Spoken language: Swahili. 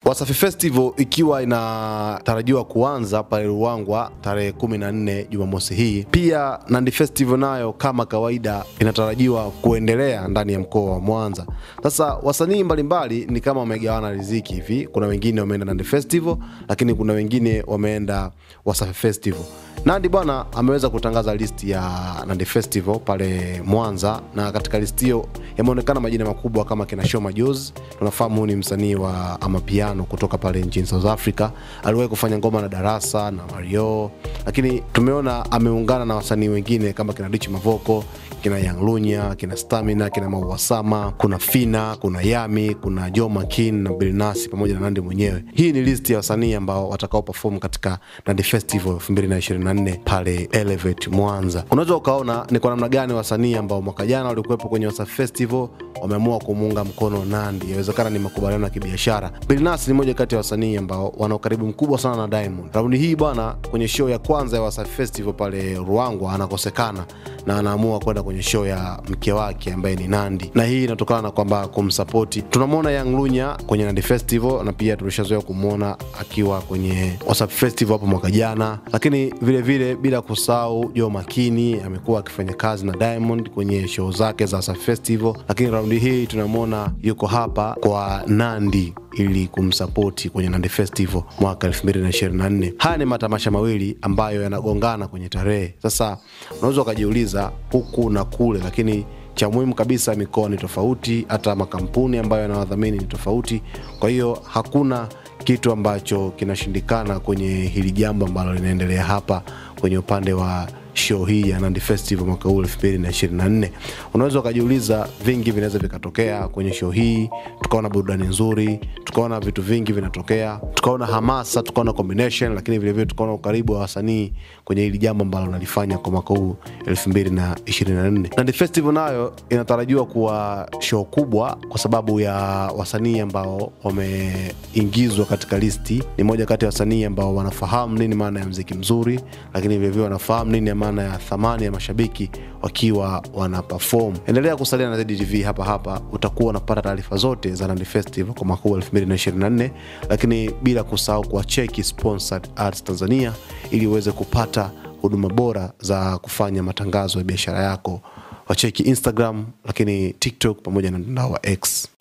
Wasafi Festival ikiwa inatarajiwa kuanza pale Ruangwa tarehe 14 Jumamosi hii. Pia Nandi Festival nayo kama kawaida inatarajiwa kuendelea ndani ya mkoa wa Mwanza. Sasa wasanii mbalimbali ni kama wamegawana riziki hivi, kuna wengine wameenda Nandi Festival, lakini kuna wengine wameenda Wasafi Festival. Nandi bwana ameweza kutangaza listi ya Nandi Festival pale Mwanza, na katika listi hiyo yameonekana majina makubwa kama kina Show Majozi. Tunafahamu huyu ni msanii wa amapiano kutoka pale nchini South Africa, aliwahi kufanya ngoma na Darasa na Mario, lakini tumeona ameungana na wasanii wengine kama kina Rich Mavoko, kina Young Lunya, kina Stamina, kina Mauasama, kuna Fina, kuna Yami, kuna Joe Makin na Bilnasi pamoja na Nandi mwenyewe. Hii ni listi ya wasanii ambao watakao perform katika Nandi Festival 2024 pale Elevate Mwanza. Unaweza ukaona ni kwa namna gani wasanii ambao mwaka jana walikuwepo kwenye Wasafi Festival wameamua kumuunga mkono Nandi. Inawezekana ni makubaliano ya kibiashara. Bilnas ni moja kati ya wasanii ambao wana ukaribu mkubwa sana na Diamond. Raundi hii bwana, kwenye show ya kwanza ya Wasafi Festival pale Ruangwa anakosekana na anaamua kwenda kwenye show ya mke wake ambaye ni Nandi, na hii inatokana na kwamba kumsapoti. Tunamwona Young Lunya kwenye Nandi Festival na pia tulishazoea kumwona akiwa kwenye Wasafi Festival hapo mwaka jana, lakini vile vile bila kusahau Joe Makini amekuwa akifanya kazi na Diamond kwenye show zake za Wasafi Festival, lakini raundi hii tunamwona yuko hapa kwa Nandi ili kumsapoti kwenye Nandi Festival mwaka 2024. Haya ni matamasha mawili ambayo yanagongana kwenye tarehe. Sasa unaweza ukajiuliza huku na kule, lakini cha muhimu kabisa, mikoa ni tofauti, hata makampuni ambayo yanawadhamini ni tofauti. Kwa hiyo hakuna kitu ambacho kinashindikana kwenye hili jambo ambalo linaendelea hapa kwenye upande wa show hii ya Nandi Festival mwaka huu 2024. Unaweza ukajiuliza, vingi vinaweza vikatokea kwenye show hii, tukaona burudani nzuri, tukaona vitu vingi vinatokea, tukaona hamasa, tukaona combination, lakini vile vile tukaona ukaribu wa wasanii kwenye hili jambo ambalo nalifanya kwa mwaka huu 2024. Nandi Festival nayo inatarajiwa kuwa show kubwa kwa sababu ya wasanii ambao wameingizwa katika listi. Ni moja kati ya wasanii ambao wanafahamu nini maana ya mziki mzuri, lakini vile vile wanafahamu nini maana ya thamani ya mashabiki wakiwa wana perform. Endelea kusalia na ZTV hapa hapa, utakuwa unapata taarifa zote za Nandi Festival kwa mwaka huu 2024, lakini bila kusahau kuwacheki Sponsored Ads Tanzania ili uweze kupata huduma bora za kufanya matangazo ya biashara yako. Wacheki Instagram, lakini TikTok pamoja na mtandao wa X.